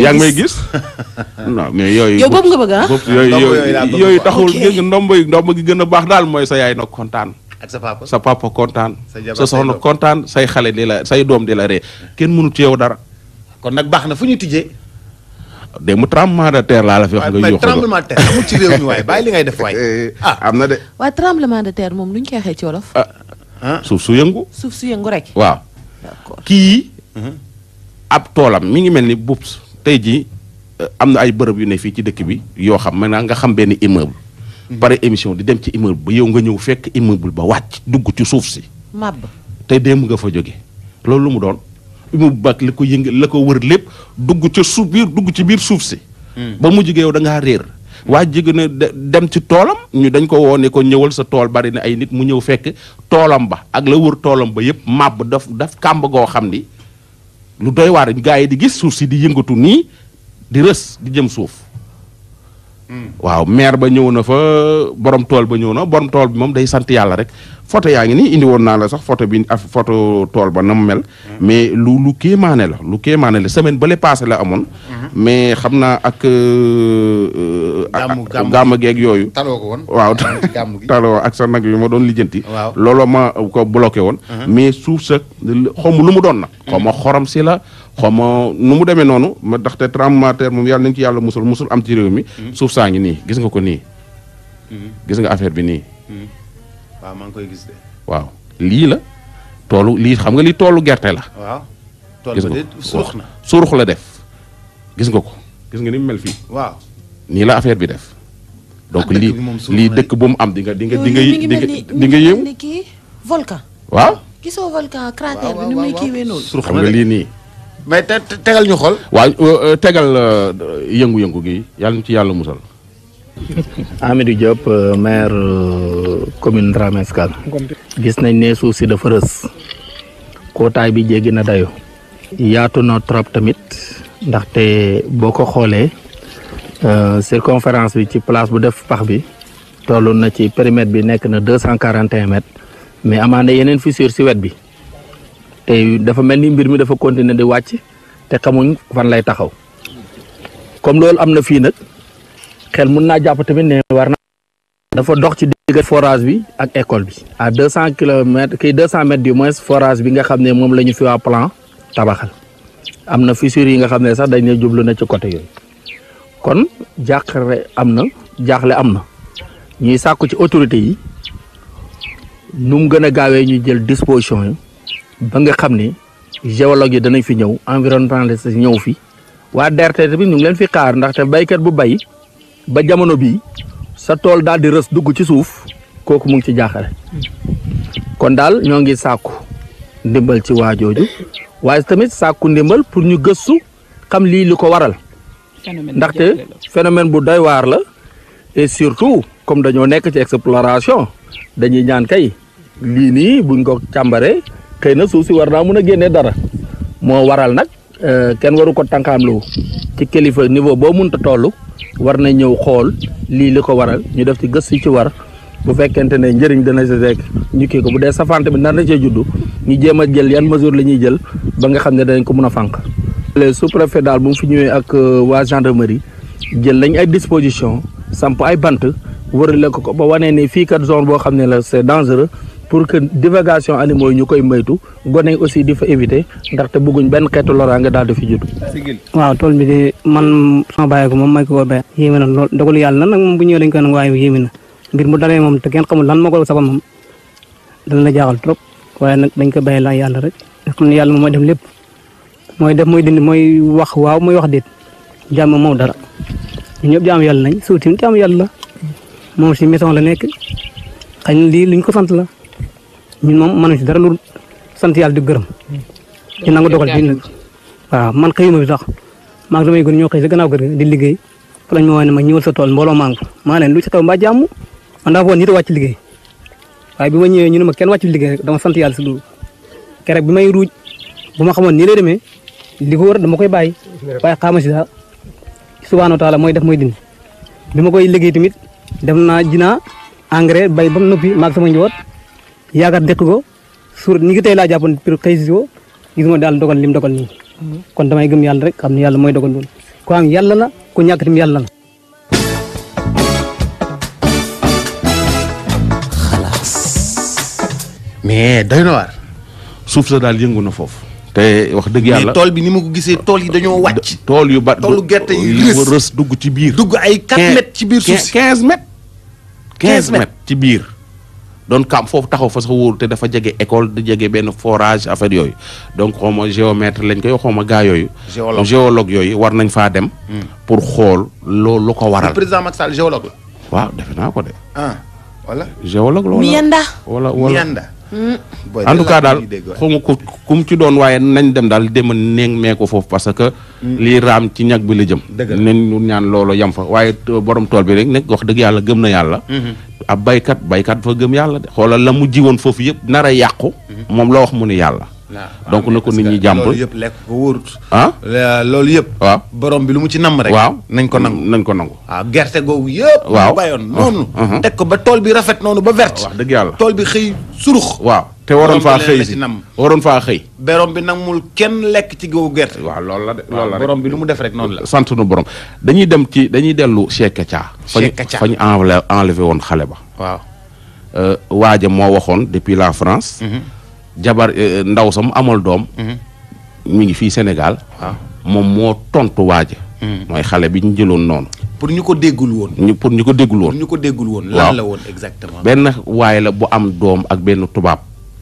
yaa ngi may gis non mais yooyu yow boobu nga bëgg ah. bopp yooyu Ndombo yooyu yooyu laa bëgg yooyu quoi. taxul Ok. gis nga ndombo yi ndombo gi gën a baax daal mooy sa yaay nag kontaan ak sa papa. sa papa kontaan Sa jabar, sa say soxna doom. kontaan say xale di la say doom di la ree kenn mënu ci yow dara kon nag baax na fu ñu tijjee. de mu tremblement de terre laa la fi wax waaye nga mais yuuxu tremblement de terre amul ci réew mi waaye bàyyi li ngay def waay. ah am na de waaye tremblement de terre moom lu ñu koy waxee ci wolof. ah suuf su yëngu suuf su yëngu rek. waaw d'accord kii ab toolam mi ngi mel ni bubs tey jii euh, am na ay bërëb yu ne fii ci dëkk bi yoo xam maintenant nga xam benn immeuble pare émission di dem ci immeuble ba yow nga ñëw fekk immeuble ba wàcc dugg ci suuf si màbb. tey démb nga fa jóge loolu lu mu doon immeuble ba ak la ko yëng la ko wër lépp dugg ca suuf biir dugg ci biir suuf si ba mu jóge yow da ngaa réer waa jóge na de- dem ci toolam ñu dañ ko woone ko ñëwal sa tool bari na ay nit mu ñëw fekk toolam ba ak la wër toolam ba yëpp màbb daf daf kàmb goo xam ni lu doy waar gaa yi di gis suuf si di yëngatu nii di rës di jëm suuf waaw maire ba ñëw na fa borom tool ba ñëw na borom tool bi moom day sant yàlla rek photo yaa ngi nii indi woon naa la sax photo bi af photo tool ba na mu mel mais lu lu kéemaane la lu kéemaane la semaine ba le passé la amoon mais xam naa ak euh, ak- Gàmmu- gàmmu gàmmu geeg yooyu taloo ko woon. waaw ci gàmmu gi. taloo ak sa nag yu ma doon lijjanti Waaw. looloo ma ko bloqué woon mais suuf sa xaw ma lu mu doon nag xaw ma xorom si la xaw ma nu mu demee noonu ma ndaxte tremblement de terre moom yàlla nañu ci yàlla musul musul am ci réew mi suuf saa ngi nii gis nga ko nii gis nga affaire bi nii waaw maa ngi koy gis de. waaw lii la toolu lii xam nga lii toolu gerte la waaw. tool gis ba nga de ko surux na. surux la def gis nga ko gis nga ni mu mel fii waaw. nii la affaire bi def donc dëkk lii bi moom surux lii na. dëkk bu mu am di nga di nga di nga mi ngi di mel nga ni di nga yéem ni kii volcan. waaw gisoo volcan cratère bi waaw, ni muy waaw, kiiwee noonu. surux xam na nga de. lii nii mais te te- tegal ñu xool. waaw euh, euh, tegal euh, yëngu-yëngu gi yàlla ñu ci yàlla musal Amidou Diop euh, maire euh, commune Dramé Escale gis nañ ne suuf si dafa rës kootaay bi jéggi na dayo yaatu na trop tamit ndaxte boo ko xoolee euh, circonférence bi ci place bu def pax bi toll na ci périmètre bi nekk na deux cent quarante et un mètres mais amaana yeneen fissure si wet bi te dafa mel ni mbir mi dafa continuer di wàcc te xamuñ fan lay taxaw comme loolu am na fii nag xel mun naa jàpp tamit ne war na dafa dox ci digg forage bi ak école bi à deux cent kilomètres kii deux cent mètres du moins forage bi nga xam ne moom la ñu fi waa plan tabaxal am na fissure yi nga xam ne sax dañ ne jublu na ci côté yooyu kon jàqare am na jaaxle am na ñuy sàkku ci autorité yi nu mu gën a gaawee ñu jël disposition yi ba nga xam ne géologue yi danañ fi ñëw environnementaliste yi ñëw fi waa DRT tamit ñu ngi leen fi xaar ndaxte baykat bu bay ba jamono bii sa tool daal di rës dugg ci suuf kooku mu ngi ci jaaxale kon daal ñoo ngi sàkku ndimbal ci waa jooju waaye tamit sàkku ndimbal pour ñu gëstu xam lii li ko waral ndaxte phénomène bu doy waar la et surtout comme dañoo nekk ci exploration dañuy ñaan kay lii nii buñ ko càmbaree xëy na suuf si war naa mun a génnee dara moo waral nag euh, kenn waru ko tànkaamlu ci kilifa niveau boo munta toll war na ñëw xool lii li ko waral ñu def ci gëstu ci war bu fekkente ne njëriñ dana si rek ñu kii ko bu dee safante bi nar na cee juddu ñu jéem a jël yan mesure la ñuy jël ba nga xam ne danañ ko mun a fànq. le sous-préfet daal bu mu fi ñëwee ak euh, waa gendarmerie jël nañ ay disposition samp ay bant wërale ko ko ba wanee ne fii kat zone boo xam ne la c'est dangereux pour que divagation animaux yi ñu koy moytu gone yi aussi di fa éviter ndaxte bëgguñ benn xeetu loraange daal di fi judd. waaw tool bi de man sama bàyyi ko moom may ko ko béy yéeme na lool dogalu yàlla nag moom bu ñëwee dañ koy nag waaye yéeme na mbir mu dalee moom te kenn xamul lan moo ko sabab moom dana la jaaxal trop waaye nag dañ ko bàyyi la yàlla rek nga xam ne yàlla moom mooy def lépp mooy def mooy dindi mooy wax waaw mooy wax déet jàmm moom dara ñu ñëpp jaamu yàlla nañ suuf tamit jaamu yàlla la moom si maison la nekk xëy na lii luñ ko sant la ñun moom mënuñ si dara lu sant yàlla di gërëm di nangu dogal bi nag waaw man xëyuma bi sax maa ngi damay gën ñoo xëy sa gannaaw kër gi di liggéey fa lañ ma woowee ne ma ñëwal sa tool mbooloo maa ngi fa maa leen lu ci taw mbaa jàmm man daa foog nit a wàcc liggéey waaye bi ma ñëwee ñu ne ma kenn wàcc liggéey rek dama sant yàlla si loolu keroog bi may ruuj bu ma xamoon nii lay demee li ko wër dama koy bàyyi waaye xaama si daal subhaanahu wa taala mooy def mooy dindi bi ma koy liggéey tamit dem naa jinaa engrais bay ba mu noppi maag sama njaboot yaakaar dëkk ko suur ñi ngi tey laa jàppoon pour xëy si ko gis ma daal dogal lim dogal nii kon damay gëm yàlla rek xam ne yàlla mooy dogal loolu ku am yàlla la ku ñàkk tim yàlla la mais doy na waar. suuf sa daal yëngu na foofu te wax dëgg yàlla mais tool bi ni ma ko gisee tool yi dañoo wàcc. tool yu ba toolu gerte yi yu rës. rës dugg ci biir dugg ay 4 mètres ci biir suuf si. 15 mètres 15 15 mètres ci biir doon kam foofu taxaw fa sax wóoru te dafa jege école di jege benn forage affaire yooyu donc xaw ma géomètre lañ koy xaw ma gaa yooyu Géologue. géologue yooyu war nañ faa dem pour xool loolu lu ko le waral président Macky Sall géologue la. waaw defe naa ko de ah voilà. géologue la wala Miyanda. wala wala Mianda. Boy, en tout cas daal lii dégg waay. xaw ma ku ku mu ci doon waaye nañ dem daal dem neeng mee ko foofu parce que lii raam ci ñag bi la jëm Dëgg la. nañ ñu ñaan loolu yam fa waaye t- borom tool bi rek nekk wax dëgg yàlla gëm na yàlla ab baykat baykat fa gëm yàlla de xoolal la mu jiwoon foofu yëpp nar a yàqu moom la wax mu ni yàlla waaw donc na ko parce nit ñi que jàmp loolu yëpp lekk ko wóorut. ah La- loolu yëpp. waaw borom bi lu mu ci namm rek. waaw nañ ko nangu. nañ ko nangu waaw gerte googu yëpp. Waaw. mu bayoon noonu. Uh, uh. teg ko ba tool bi rafet noonu ba vert. wax dëgg yàlla tool bi xëy surux. waaw te waroon Borom faa bi leen xëy la si ci nam. waroon faa xëy borom bi nangul kenn lekk ci googu gerte. waaw loolu la de loolu waaw la borom bi lu mu def rek noonu la. sant nu borom dañuy dem ci dañuy dellu Cheikh Kacha Cheikh Kacha. fa ñu enlevé enlevé woon xale ba waaw. Euh, waaja moo waxoon depuis la France jabar euh, ndaw sam amal doom mi ngi fii Sénégal waaw. moom moo tontu waaja mooy xale bi ñu jëloon noonu pour ñu ko déggul woon. ñu pour ñu ko déggul pour woon ñu ko déggul woon. Waaw. lan la woon exactement. benn waay la bu am doom ak benn tubaab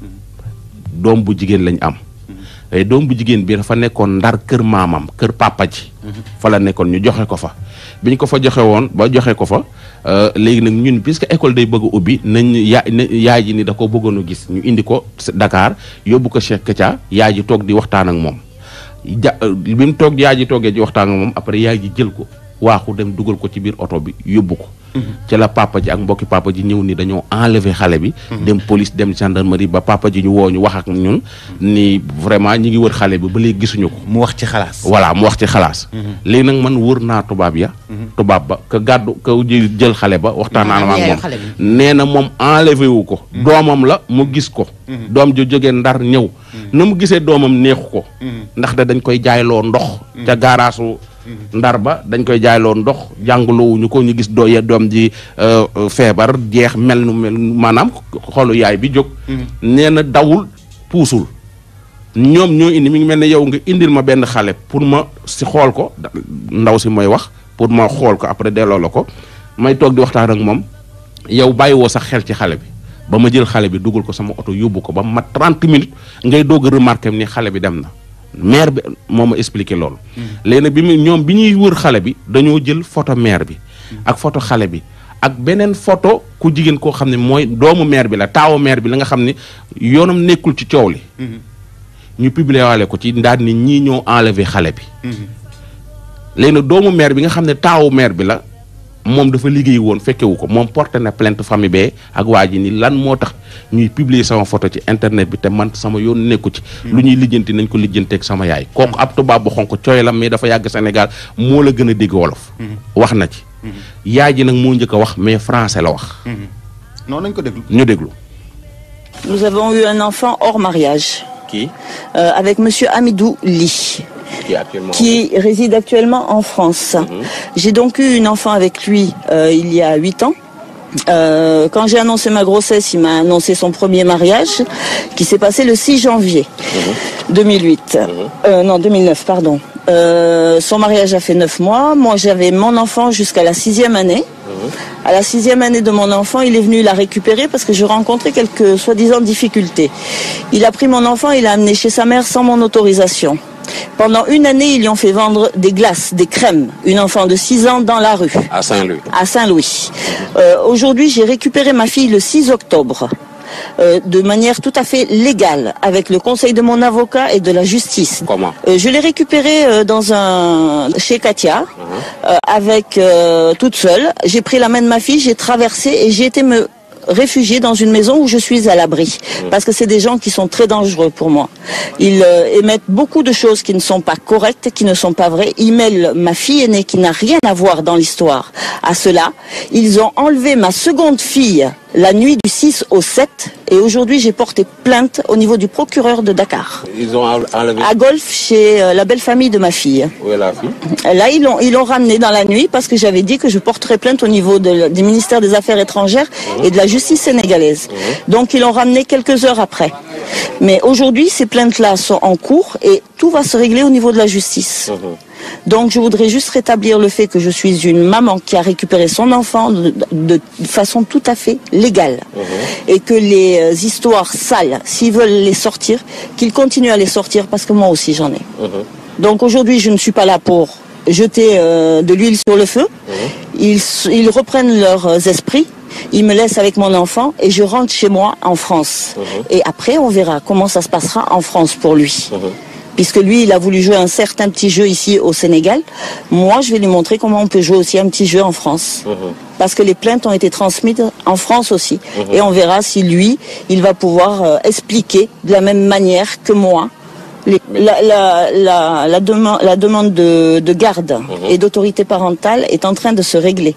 doom bu jigéen lañ am ay doom bu jigéen bi dafa nekkoon ndar kër maamam kër papa ji fa la nekkoon ñu joxe ko fa bi ñu ko fa joxe woon ba joxe ko fa euh, léegi nag ñun puisque école day bëgg a ubbi nañ ya na- yaay ji ni da ko bëggoon a gis ñu indi ko s- Dakar yóbbu ko Cheikh Kacha yaay ji toog di waxtaan ak moom ja euh, bi mu toog yaay ji toogee di waxtaan ak moom après yaay ji jël ko waaxu dem dugal ko ci biir oto bi yóbbu ko ci la papa ji ak mbokki papa ji ñëw ni dañoo enlever xale bi dem police dem gendarmerie ba papa ji ñu woo ñu wax ak ñun ni vraiment ñi ngi wër xale bi ba léegi gisuñu ko mu wax ci xalaas. voilà mu wax ci xalaas léegi nag man wër naa tubaab ya tubaab ba ka gàddu ka jël jël xale ba waxtaan naa Ah, ak yaayu moom xale bi. nee na moom enlevé wu ko doomam la mu gis ko doom ju jógee ndar ñëw na mu gisee doomam neexu ko ndax da dañ koy jaayloo ndox ca gaaraasu ndar ba dañ koy jaayloo ndox jàngalowuñu ko ñu gis dooye doom ji euh, euh, feebar jeex mel nu mel maanaam xolu yaay bi jóg nee na dawul puusul ñoom ñoo indi mi ngi mel ne yow nga indil ma benn xale pour ma si xool ko da- ndaw si mooy wax pour ma xool ko après delloo la ko may toog di waxtaan ak moom yow bàyyiwoo sax xel ci xale bi ba ma jël xale bi dugal ko sama oto yóbbu ko ba ma 30 minutes ngay doog a remarqué ni xale bi dem na maire bi moo ma expliqué loolu. léegi nag bi mu ñoom bi ñuy wër xale bi dañoo jël photo maire bi. ak photo xale bi ak beneen photo ku jigéen koo xam ne mooy doomu maire bi la taawu maire bi la nga xam ne yoonam nekkul ci coow li. ñu publier waale ko ci ndaal ni ñii ñoo enlever xale bi. léegi nag doomu maire bi nga xam ne taawu maire bi la moom dafa liggéey woon fekkewu ko moom porté na plainte famille bee ak waa ji ni lan moo tax ñuy publier sama photo ci internet bi te man sama yoon nekku ci. lu ñuy lijjanti nañ ko lijjanteeg sama yaay. kooku ab tubaab bu xonk cooy la mais dafa yàgg Sénégal moo la gën a dégg wolof. wax na ci. yaay ji nag moo njëkk a wax mais français la wax. noonu nañ ko déglu. ñu déglu. Nous avons eu un enfant hors mariage kii euh, avec Monsieur Amidou Ly, kii actuellement. qui réside actuellement en France. J'ai donc eu une enfant avec lui euh, il y a huit ans. Euh, quand j'ai annoncé ma grossesse, il m'a annoncé son premier mariage qui s'est passé le 6 janvier 2008. Euh, non, 2009, pardon. Euh, son mariage a fait neuf mois. Moi, j'avais mon enfant jusqu'à la sixième année. À la sixième année de mon enfant, il est venu la récupérer parce que je rencontrais quelques soi-disant difficultés. Il a pris mon enfant, il l'a amené chez sa mère sans mon autorisation. Pendant une année, ils lui ont fait vendre des glaces, des crèmes, une enfant de 6 ans dans la rue à Saint-Louis. à Saint-Louis. Euh, Aujourd'hui, j'ai récupéré ma fille le 6 octobre. euh, de manière tout à fait légale, avec le conseil de mon avocat et de la justice. Comment Euh, je l'ai récupérée euh, dans un chez Katia, euh, avec euh, toute seule. J'ai pris la main de ma fille, j'ai traversé et j'ai été me réfugier dans une maison où je suis à l'abri. Parce que c'est des gens qui sont très dangereux pour moi. Ils euh, émettent beaucoup de choses qui ne sont pas correctes, qui ne sont pas vraies. Ils mêlent ma fille aînée qui n'a rien à voir dans l'histoire à cela. Ils ont enlevé ma seconde fille la nuit du 6 au 7 et aujourd'hui j'ai porté plainte au niveau du procureur de Dakar. Ils ont enlevé. À Golf chez euh, la belle famille de ma fille. Où est la fille Là, ils l'ont, ils l'ont ramené dans la nuit parce que j'avais dit que je porterais plainte au niveau de- du ministère des Affaires étrangères et de la justice sénégalaise. Donc, ils l'ont ramené quelques heures après. Mais aujourd'hui, ces plaintes-là sont en cours et tout va se régler au niveau de la justice. Donc, je voudrais juste rétablir le fait que je suis une maman qui a récupéré son enfant de, de- de façon tout à fait légale. Et que les euh, histoires sales, s'ils veulent les sortir, qu'ils continuent à les sortir parce que moi aussi j'en ai. Donc aujourd'hui, je ne suis pas là pour jeter euh, de l'huile sur le feu. Ils, s- ils reprennent leurs euh, esprits. Ils me laissent avec mon enfant et je rentre chez moi en France. Et après, on verra comment ça se passera en France pour lui. Puisque lui, il a voulu jouer un certain petit jeu ici au Sénégal. Moi, je vais lui montrer comment on peut jouer aussi un petit jeu en France. Parce que les plaintes ont été transmises en France aussi. Et on verra si lui, il va pouvoir euh, expliquer de la même manière que moi les- la, la, la, la, deman- la demande de, de garde et d'autorité parentale est en train de se régler.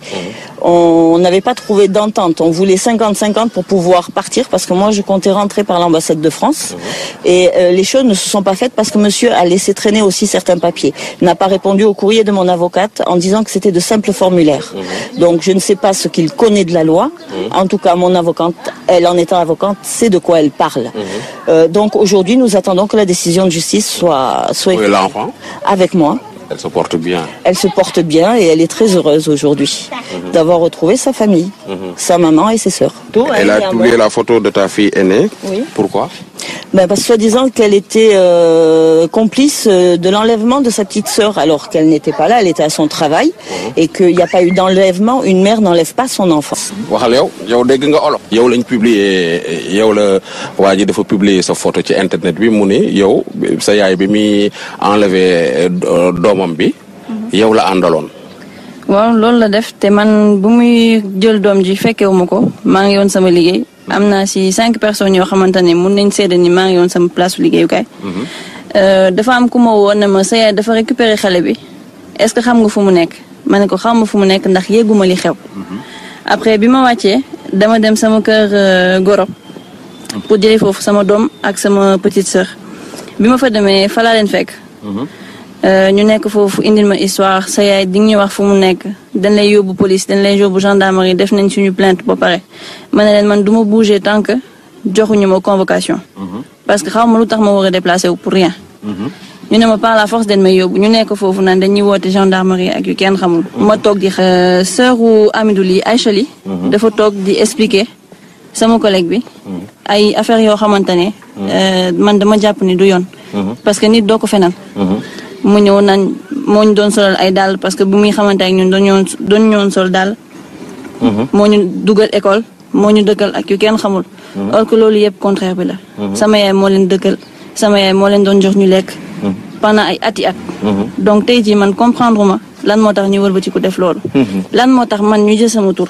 On n'avait pas trouvé d'entente. On voulait 50-50 pour pouvoir partir parce que moi je comptais rentrer par l'ambassade de France. Et euh, les choses ne se sont pas faites parce que monsieur a laissé traîner aussi certains papiers. N'a pas répondu au courrier de mon avocate en disant que c'était de simples formulaires. Donc je ne sais pas ce qu'il connaît de la loi. En tout cas, mon avocate, elle en étant avocate, sait de quoi elle parle. Euh, donc aujourd'hui, nous attendons que la décision de justice soit, soit Où est l'enfant avec moi. Elle se porte bien. Elle se porte bien et elle est très heureuse aujourd'hui d'avoir retrouvé sa famille, sa maman et ses sœurs. Elle a publié la photo de ta fille aînée. Oui. Pourquoi Ben, parce que soi-disant qu'elle était euh, complice euh, de l'enlèvement de sa petite sœur, alors qu'elle n'était pas là, elle était à son travail, et qu'il n'y a pas eu d'enlèvement. Une mère n'enlève pas son enfant. waxal yow yow dégg nga olof. yow lañ publier yow la waa ji dafa publier sa photo ci internet bi mu ni yow sa yaay bi muy enlever euh, doomam bi. yow la àndaloon. waaw loolu la def te man bu muy jël doom ji fekkewuma ko maa ngi yoon sama liggéey am naa si cinq personnes yoo xamante ne mun nañ seede ni maa ngi yoon sama place liggéeyukaay. Euh, dafa am ku ma woo ne ma sa yaay dafa récupérer xale bi est-ce que xam nga fu mu nekk ma ne ko xam nga fu mu nekk ndax yéeguma li xew. après bi ma wàccee dama dem sama kër euh, goro pour jëlee foofu sama doom ak sama petite sœur bi ma fa demee fa laa leen fekk. Euh, ñu nekk foofu indil ma histoire sa yaay di nga ñu wax fu mu nekk dañ lay yóbbu police dañ lay yóbbu gendarmerie def nañ suñu plainte ba pare ma ne leen man du ma bouger tant que joxuñu ma convocation. parce que xaw ma lu tax ma war a déplacé wu pour rien. ñu ne ma par la force dañ may yóbbu ñu nekk foofu naan dañuy woote gendarmerie ak yu kenn xamul. ma toog di xa sœuru Amidou Ly Aïcha Ly dafa toog di expliquer sama collègue bi. ay affaires yoo xamante ne. euh, man dama jàpp ni du yoon. parce que nit doo ko fenal. mu ñëw naan moo ñu doon solal ay dàll parce que bu muy xamante ak ñun doon ñoon doon ñoon sol dàll. moo ñu dugal école moo ñu dëkkal ak yu kenn xamul. or que loolu yëpp contraire bi la. sama yaay moo leen dëkkal sama yaay moo leen doon jox ñu lekk. pendant ay ati at. donc tey jii man comprendre ma lan moo tax ñu wëlbati ko def loolu. lan moo tax man ñu jël sama tur.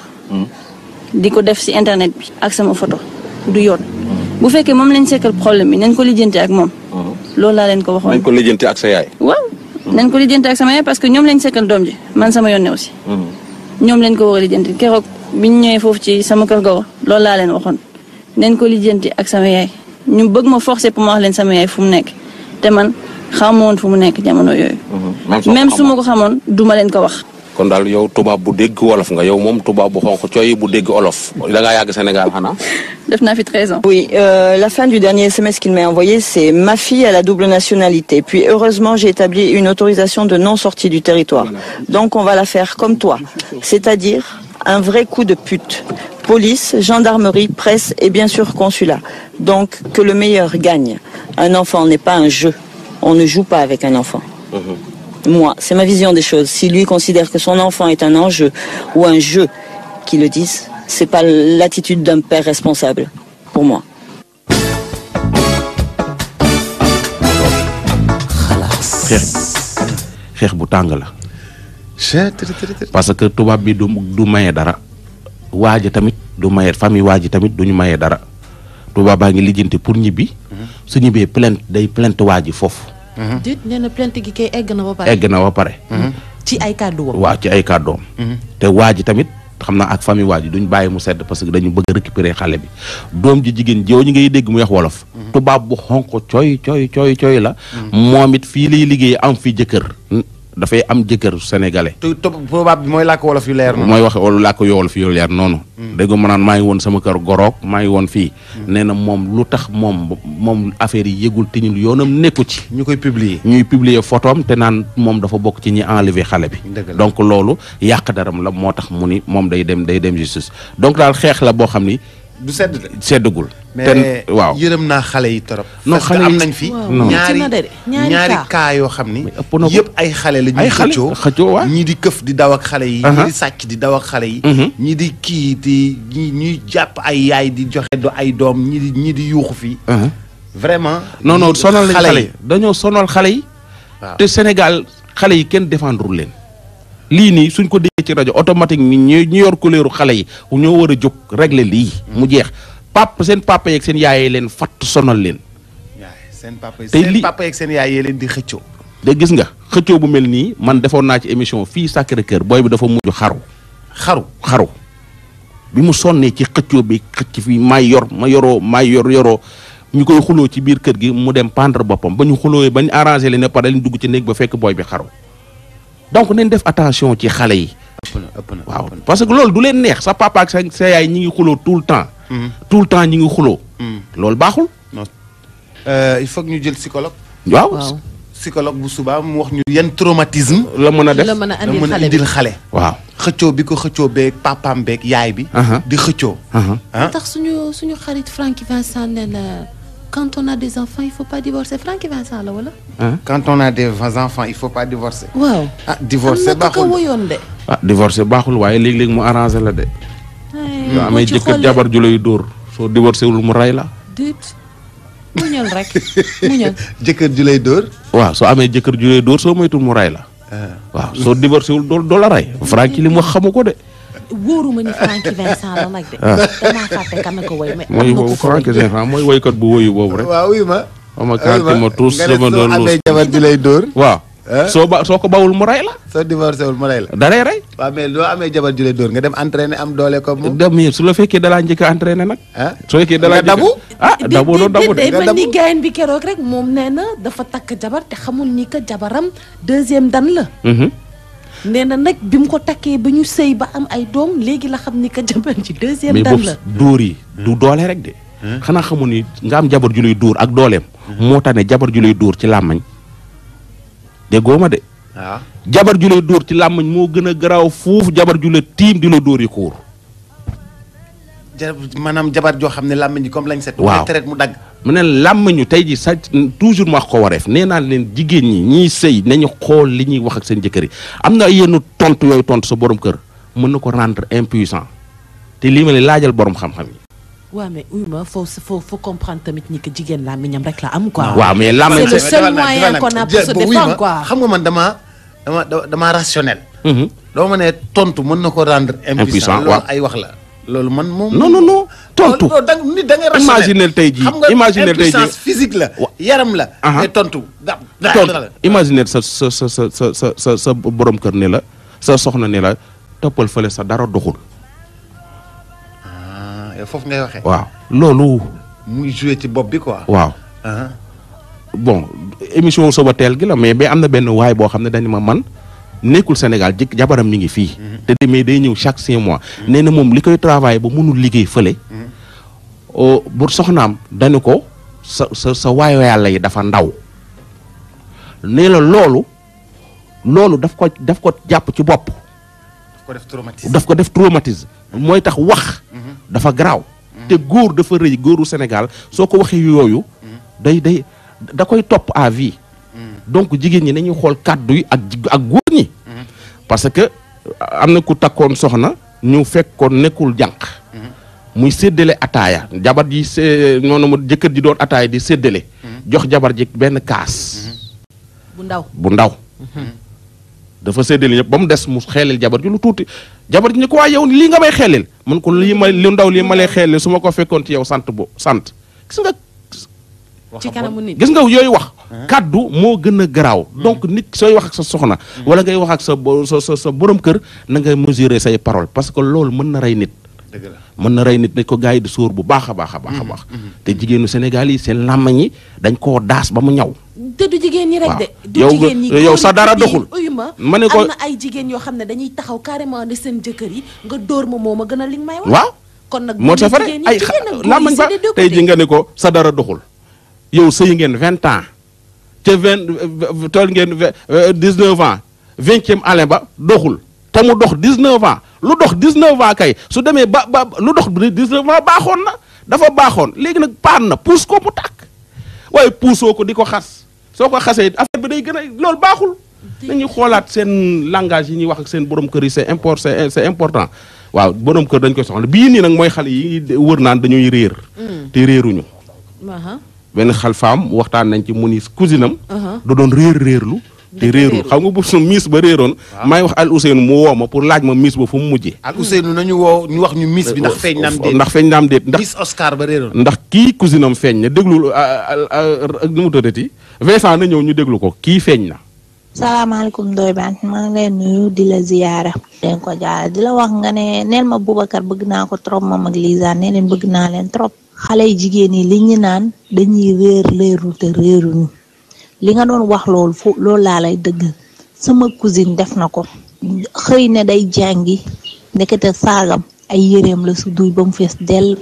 di ko def ci internet bi ak sama photo du yoon. bu fekkee moom lañ sekkal problème bi nañ ko lijjanti ak moom. loolu laa leen ko waxoon. nañ ko lijjanti ak sa yaay. waaw nañ ko lijjanti ak sama yaay parce que ñoom lañ sekkal doom ji man sama yoon ne aussi. ñoom lañ ko war a lijjanti keroog bi ñu ñëwee foofu ci sama kër gawa loolu laa leen waxoon nañ ko lijjanti ak sama yaay ñu bëgg ma forcer pour ma wax leen sama yaay fu mu nekk te man xamoo woon fu mu nekk jamono yooyu. même su ma ko xamoon duma leen ko wax. kon daal yow tubaab bu dégg wolof nga yow moom tubaab bu xonq cooy bu dégg olof da ngaa yàgg Sénégal xanaa. def naa fi 13 ans. Oui, euh, la fin du dernier SMS qu'il m'a envoyé, c'est ma fille a la double nationalité. Puis heureusement, j'ai établi une autorisation de non-sortie du territoire. Donc on va la faire comme toi, c'est-à-dire un vrai coup de pute. Police, gendarmerie, presse et bien sûr consulat. Donc que le meilleur gagne. Un enfant n'est pas un jeu. On ne joue pas avec un enfant. Moi, c'est ma vision des choses. Si lui considère que son enfant est un enjeu ou un jeu, qu'il le dise, c'est pas l'attitude d'un père responsable pour moi. xeex xeex bu tàng la. parce que tubaab bi du du maye dara. waaja tamit du maye famille waaji tamit duñu maye dara. tubaab baa ngi lijjanti pour ñibbi. su ñibbee plainte day plainte waaji foofu. dit nee na plainte gi kay egg na ba pare. egg na ba pare. ci ay kàddu woon. waaw ci ay kàddoom. te waaji tamit xam naa ak famille waa ji duñ bàyyi mu sedd parce que dañu bëgg a récupérer xale bi doom ji jigéen jooju ngay dégg mu wax wolof tubaab bu xonq cooy cooy cooy cooy la moom it fii lay liggéey am fii jëkkër dafay am jëkkër sénégalais te to tubaab bi mooy làkk wolof yu leer noonu. mooy wax wala laa ko yool fi yoolu leer noonu dégg nga ma naan maa ngi woon sama kër goroog maa ngi woon fii nee na moom lu tax moom moom affaire yi yëgul tiñul yoonam nekku ci ñu koy publier. ñuy publier photo am te naan moom dafa bokk ci ñi enlever xale bi Dëgg la. donc loolu yàq daram la moo tax mu ni moom day dem day dem justice donc daal xeex la boo xam ni du sedd de. seddagul mais te waaw yërëm naa xale yi torop. Non, parce que xale am yi- nañ fi. Waaw, non. ñaari métti na de de, ñaari ñaari cas. cas yoo xam ni. Mais ëpp na ko. yëpp ay xale la ñuy Ay xale, xëccoo. xëccoo, waaw. ñii di këf di daw ak xale yi. Aha. ñii di sàcc di daw ak xale yi. Mhm. ñii di kii di ñii ñuy jàpp ay yaay di joxe do ay doom ñii di ñii di yuuxu fii. Uh-huh. vraiment. non non sonal lañ xale yi yi dañoo sonal xale yi waaw. te Sénégal xale yi kenn défendre leen lii nii suñ ko déggee ci rajo automatique ni ñu ñu yor couleur xale yi ñoo war a jóg régler lii mu jeex pap seen papa yeeg seen yaay leen fatt sonal leen yaay seen papa yi Tey seen li- papa yeeg seen yaay yee leen di xëccoo. de gis nga xëccoo bu mel nii man defoon naa ci émission fii Sacré Cœur booy bi dafa mujj xaru xaru. xaru bi mu sonnee ci xëccoo bi xëcc fii may yor ma yoroo may yor yoroo ñu koy xuloo ci biir kër gi mu dem pendre boppam ba ñu xuloo ba ñu arrangé leen ne pare lañ dugg ci néeg ba fekk booy bi xaru donc nañ def attention ci xale yi ëpp na ëpp na waaw ëpp na. parce que loolu du leen neex sa papa ak sa sa yaay ñi ngi xuloo tout le temps tout le temps ñi ngi xuloo loolu baaxul Euh, il faut que ñu jël psychologue. waaw waaw psychologue bu subaa mu wax ñu yan traumatisme. la mën a def la mën a la andil mën a xale bi indil xale. waaw xëccoo bi ko xëccoo beeg papaam beeg yaay bi. Aha. di xëccoo. aha ah tax suñu suñu xarit Francky Vincent nee na quand on a des enfants il faut pas divorcer Francky Vincent la wala. quand on a des enfants il faut pas divorcer. waaw. ah divorcer am na ko ko baaxul woyoon de. ah divorcé baaxul waaye léeg-léeg mu arrangé la de ay yoo amee ci jëkkër xol jabar ju lay dóor soo divorcé wul mu rey la déet muñal rek muñal. jëkkër ju lay dóor. waaw soo amee jëkkër ju lay dóor soo moytul mu rey la waaw soo divorcé wul doo doo la rey Francky li mu wax xamu ko de wóoruma ni Francky Vincent la nag de. damaa fàtte kan na ko woy mais. mooy am na boobu ku ko woy. Francky Vincent mooy woykat bu woyu boobu rek waaw oui ma. ama kanti ma tous sama doon nga ne soo amee luus jabar ju lay dóor. waaw Eh? soo ba soo ko bawul mu rey la soo divorcé wul ma lay la. da lay rey waaw mais loo amee jabar ju lay dóor nga dem entraîner am doole comme moom. dem su la fekkee dalaa njëkk a entraîné nag ah soo fekkee dalaa nga dabu. ah Di- dabu doo di- dabu di- de day nga mel ni dabu. gayen bi keroog rek moom nee na dafa takk jabar te xamul ni que jabaram deuxième dan la. Mhm. nee na nag bi mu ko takkee ba ñu sëy ba am ay doom léegi la xam ni que jabar ji deuxième mais dan boobu la. dóor yi du doole rek de xanaa xamu ni nga am jabar ju lay dóor ak dooleem moo tax ne jabar ju lay dóor ci làmmañ déggoo ma de waaw. jabar ju lay dóor ci làmmañ moo gën a garaaw fuuf jabar ju la tiim di la dóor yi xuur ja maanaam jabar joo xam ne làmmiñ ji comme lañ set. Waaw. mu traite mu dagg. mu ne làmmañu tey ji sa toujours ma wax ko wareef nee naa leen jigéen ñi ñiy sëy nañu xool li ñuy wax ak seen jëkkër yi am na yenn tontu yooyu tontu sa borom kër mën na ko rendre impuissant te lii ma ne laajal borom xam-xam yi waaw mais uy ma faut faut faut comprendre tamit ni que jigéen laa miñam rek la am quoi. waaw mais làmmañ C'est le sa seul defal nag, moyen defal nag. qu'on a pour Jë- se ba wuy défendre, ma, quoi. xam nga man damaa dama dama damaa rationnel. Mhm. doo ma ne tontu mën na ko rendre impuissant Impuissant, loolu waaw. ay wax la. loolu man moom. non non non tontu loolu da nit da nga rationnel. Imaginel tey jii, xam nga imaginel tey jii. impuissance physique la. Wa- yaram la. Aha. mais tontu da da tontu la. imaginer sa sa sa sa sa sa sa sa borom kër ne la sa soxna ne la toppal fële sa dara doxul ah yow foofu ngay waxee. waaw loolu muy joué ci bopp bi quoi. waaw ah bon émission soba teel gi la mais ba am na benn waay boo xam ne dañu ma man nekkul Sénégal jëkk jabaram mi ngi fii te de mais day ñëw chaque six mois nee na moom li koy travailler ba mënul liggéey fële o bu soxnaam dañu ko sa sa sa waayo yàlla yi dafa ndaw nee la loolu loolu daf ko daf ko jàpp ci bopp ko def traumatisme. daf ko def traumatisme mooy tax wax dafa garaaw te góor dafa rëy góoru Sénégal soo ko waxee yooyu day day da koy topp à vie donc jigéen ñi nañuy xool kàddu yi ak jig- ak góor ñi parce que am na ku takkoon soxna ñu fekk ko nekkul jànq muy séddale ataaya jabar ji sé noonu mu jëkkër ji doon ataaya di séddale jox jabar ji benn kaas bu ndaw bu ndaw dafa séddale ñëpp ba mu des mu xeeleel jabar ji lu tuuti jabar ji ne ko waa yow lii nga may xeeleel mun ko lii ma lu ndaw lii ma lay xeeleel su ma ko fekkoon ci yow sant bo sant gis nga ci kanamu nit gis nga yooyu wax kaddu moo gën a garaaw donc nit sooy wax ak sa soxna wala ngay wax ak sa bo- sa sa sa borom kër na ngay mesurer say parole parce que loolu mën na rey nit dëgg la mën na rey nit dañ ko gars yi di sóor bu baax a baax a baax a baax te jigéenu Sénégal yi seen làmmañ yi dañ koo daas ba mu ñaw te du jigéen ñi rek de. waaw. du Yow jigéen nga- ñi yow góor sa yi dara ci doxul. biir, uyu ma ma ne ko- am na ay jigéen yoo xam ne dañuy taxaw carrément ne seen jëkkër yi nga dóor ma moo ma gën a li nga may wax. waaw kon nag moo bu tax fa jigéen ñi ay jigéen ak góor yi làmmañ ba c'est des deux tey ji côtés. nga ne ko sa dara doxul yow sëy ngeen vingt ans ca vingt tool ngeen dix neuf ans vingtième année ba doxul te mu dox dix neuf ans lu dox dix neuf ans kay su demee ba ba lu dox dix neuf ans baaxoon na dafa baaxoon léegi nag paan na puus ko mu tàkk waaye puusoo ko di ko xas soo ko xasee affaire bi day gën a loolu baaxul nañuy xoolaat seen langage yi ñuy wax ak seen borom kër yi c'est import c'est c'est important waaw borom kër dañ koy soxla bii nii nag mooy xale yi wër naan dañuy réer te réeruñu Aha. benn xal faam waxtaan nañ ci mu ni cousine am Aha. da doon réer réerlu te réerul xam nga bu su miis ba réeroon may wax al Ousseynou mu woo ma pour laaj ma miis ba fu mu mujjee ak Ousseynou nañu woo ñu wax ñu miss bi ndax feeñ naam déet ndax feeñ naam déet ndax miss Oscar ba réeroon ndax kii cousine am feeñ na déglul nu mu tëddati Vincent na ñëw ñu déglu ko kii feeñ na salaamaaleykum Ndoye Bane maa ngi leen nuyu di la ziyaara leen ko jaara di la wax nga ne neel ma Boubacar bëgg naa ko trop moom ak Lisa nee leen bëgg naa leen trop xale yi jigéen yi li ñu naan dañuy réer réeru te réeruñu li nga doon wax loolu fo loolu laa lay dëgg sama cousine def na ko xëy ne day jàngi ndekete saagam ay yéreem la su duy ba mu fees dell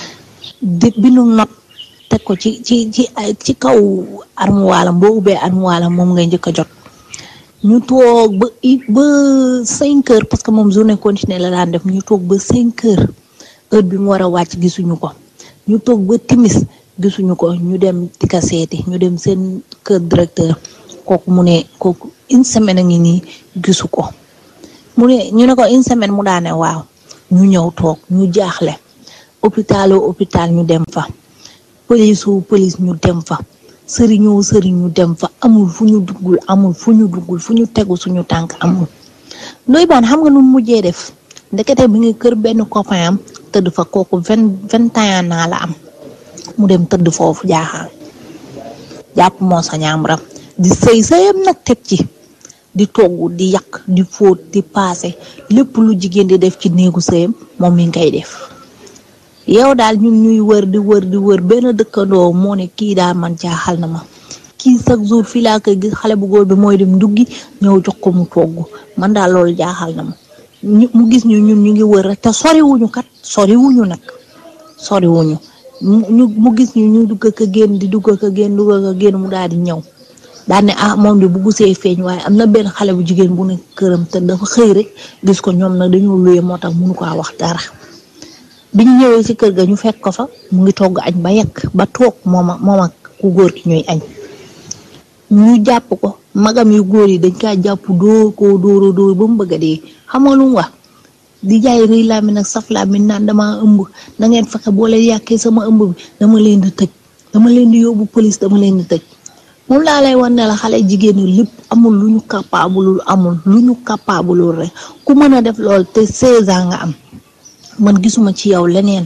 di bindu not teg ko ci ci ci ay- ci kaw armuwaalam boo ubbee armuwaalam moom ngay njëkk a jot ñu toog ba i ba cinq heures parce que moom journée continue la daan def ñu toog ba cinq heures heure bi mu war a wàcc gisuñu ko ñu toog ba timis gisuñu ko ñu dem di ka seeti ñu dem seen kër directeur kooku mu ne kooku une semaine a ngi nii gisu ko mu ne ñu ne ko une semaine mu daane waaw ñu ñëw toog ñu jaaxle hôpital au hôpital ñu dem fa police wu police ñu dem fa sëriñoo sëriñ ñu dem fa amul fu ñu duggul amul fu ñu duggul fu ñu tegu suñu tànk amul Ndoye Bane xam nga nu mu mujjee def ndekete bi ngi kër benn copain am tëdd fa kooku vingt vingt et un ans la am mu dem tëdd foofu jaaxaan jàpp moo sa ñaamram di sëy sëyam nag teg ci di togg di yàq di fóot di paase lépp lu jigéen di def ci néegu sëyam moom mi ngay def yow daal ñun ñuy wër di wër di wër benn dëkkandoo moo ne kii daal man jaaxal na ma kii chaque jour fii laa koy gis xale bu góor bi mooy dem nduggi ñëw jox ko mu togg man daal loolu jaaxal na ma ñu mu gis ñu ñun ñu ngi wër rek te soriwuñu kat soriwuñu nag soriwuñu mu ñu mu gis ñu ñu dugg ak a génn di dugg ak a génn dugg ak a génn mu daal di ñëw daal ne ah moom de bu gusee feeñ waaye am na benn xale bu jigéen bu nekk këram te dafa xëy rek gis ko ñoom nag dañoo luye moo tax mënu ko wax dara. bi ñu ñëwee ci kër ga ñu fekk ko fa mu ngi togg añ ba yekk ba toog moom ak moom ak ku góor ki ñuy añ ñu jàpp ko magam yu góor yi dañ kaa jàpp dóor koo dóora dóor ba mu bëgg a dee xam nga lu mu wax di jaay rëy laa mi nag saf laa mi naan dama ëmb na ngeen fexe boo leen yàqee sama ëmb bi dama leen di tëj dama leen di yóbbu police dama leen di tëj moom laa lay wan ne la xale jigéen ñi lépp amul lu ñu capable amul lu ñu capable rek ku mën a def lool te 16 ans nga am man gisuma ci yow leneen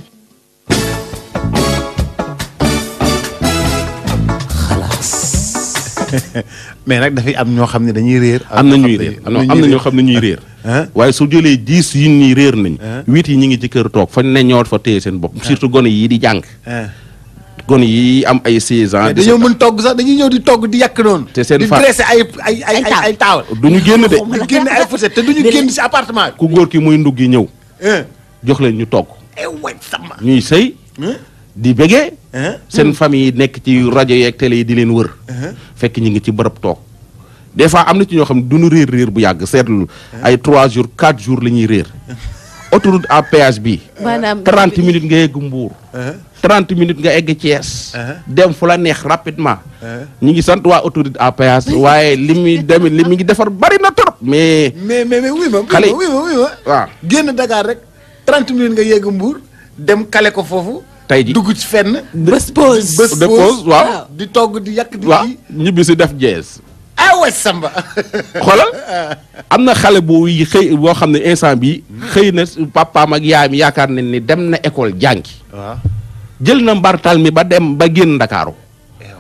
mais nag dafay am ñoo xam ne dañuy réer. am na ñuy réer am na ñoo xam ne ñuy réer waaye su jëlee dix yi nii réer nañ huit yi ñu ngi ci kër toog fañ ne ñoo fa téye seen bopp surtout gone yi di jàng gone yi am ay seize ans mais dañoo mën togg sax dañuy ñëw di togg di yàq noonu. te seen di fa- dressé ay ay ay ay ay taawal. du ñu génn de di génn ay fourchette te du ñu génn si appartement bi. ku góor ki muy ndugg yi ñëw Hein. jox leen ñu togg eh way sama. ñuy sëy di bégee seen famille yi nekk ci rajo yeeg télé yi di leen wër fekk ñu ngi ci bërëb toog des fois am na ci ñoo xam ne duñu réer réer bu yàgg seetlu ay 3 jours 4 jours la ñuy réer autoroute à péage bi maanaam 30 minutes nga yegg Mbour 30 minutes nga egg Thiès dem fu la neex rapidement ñi ngi sant waa autoroute à péage waaye li muy dem li mi ngi defar bari na trop mais mais mais mais wuy ma. Xale yi- wuy ma wuy ma waaw génn Dakar rek 30 minutes nga yegg Mbour dem kale ko foofu. tey ji dugg ci fenn. bés pause bés de pause waaw di togg di yàq di waaw kii. ñibbi si def jeez ah way samba. xoolal am na xale bu yi xëy boo xam ne instant bi xëy na papaam ak yaayam yaakaar nañ ni dem na école jàngi waaw. jël na mbartal mi ba dem ba génn ndakaaru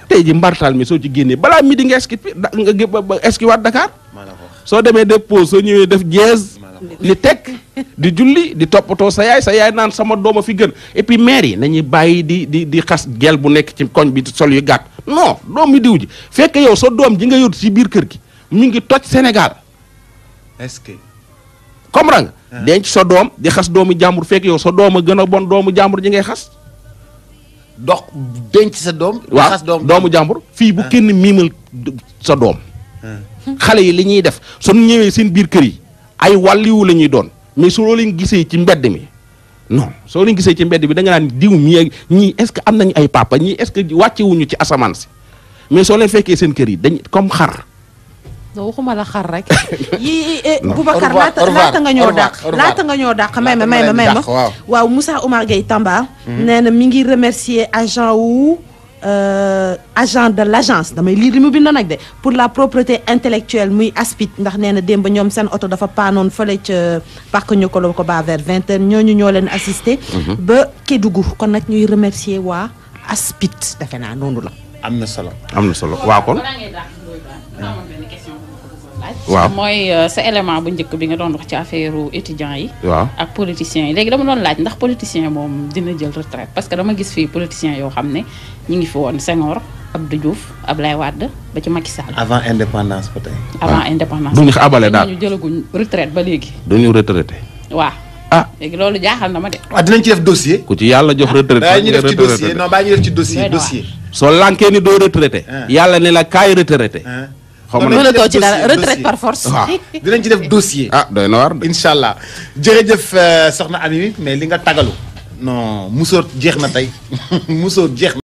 tey ji mbartal mi soo ci génnee balaa midi nga eski da nga gé- ba- ba eski waat Dakar soo demee def pause soo ñëwee def jeez li teg di julli di toppatoo sa yaay sa yaay naan sama dooma fi gën et puis maire yi nañuy bàyyi di di di xas gel bu nekk ci koñ bi sol yu gàtt non doom mi diw ji fekk yow sa doom ji nga yor ci biir kër gi mu ngi toj Sénégal est-ce que comprends nga denc sa doom di xas doomu jàmbur fekk yow sa doom a gën a bon doomu jàmbur ji ngay xas dox denc sa doom waaw xas doom doomu jàmbur fii bu kenn miimal d- sa doom xale yi li ñuy def suñu ñëwee seen biir kër yi ay wàlliwu la ñuy doon mais soo leen gisee ci mbedd mi non soo leen gisee ci mbedd bi da nga naan diw mi ak ñii est-ce que am nañu ay papa ñii est-ce que wàccewuñu ci asamaan si mais soo leen fekkee seen kër yi dañ comme xar non waxuma la xar rek yi Non. Boubacar Au revoir, laata au revoir, laata nga au ñoo revoir, dàq au revoir. laata nga ñoo dàq may ma Laata may ma ma leen may ma dàq, waaw. waaw Moussa Oumar Gueye Tamba nee na mi ngi remercier agent wu euh, agent de l'agence damay lire li mu bind nag de pour la propreté intellectuelle muy aspit ndax nee na démb ñoom seen oto dafa paanoon fële ca parc ñu ko ko ba vers vingt heures ñooñu ñoo leen assisté ba Kédougou kon nag ñuy remercier waa aspit defe naa noonu la am na solo am na solo waaw kon balaa ngay dàq Ndoye Bane daa amoon benn question bu ma ko bëggoon laaj. Waaw. mooy euh, sa élément bu njëkk bi nga doon wax ci affaire étudiants yi. waaw ak politiciens yi léegi dama doon laaj ndax politicien moom dina jël retraite parce que dama gis fii politiciens yoo xam ne ñu ngi fi woon Senghor Abdou Diouf Ablaye Wade ba ci Macky Sall. avant indépendance ba tey avant indépendance. duñu ko abale daal ñu jëlaguñ retraite ba léegi. duñu retraité waaw. ah léegi loolu jaaxal na ma de. waaw dinañ ci def dossier ku ci yàlla jox retraité bàyyi ñu def ci retraité. dossier non bàyyi ñu def ci dossier Doy na waar. dossier soo lankee ni doo retraité Ah. yàlla ne la kaay retraité hein. xaw ma Non, nag dinañ mënatoo def ci dara dossier, retraite dossier. par force waaw dinañ ci def dossier ah doy na war de incha allah jërëjëf euh, soxna Ami mais li nga tagalu non musóor jeex na tey musóor jeex na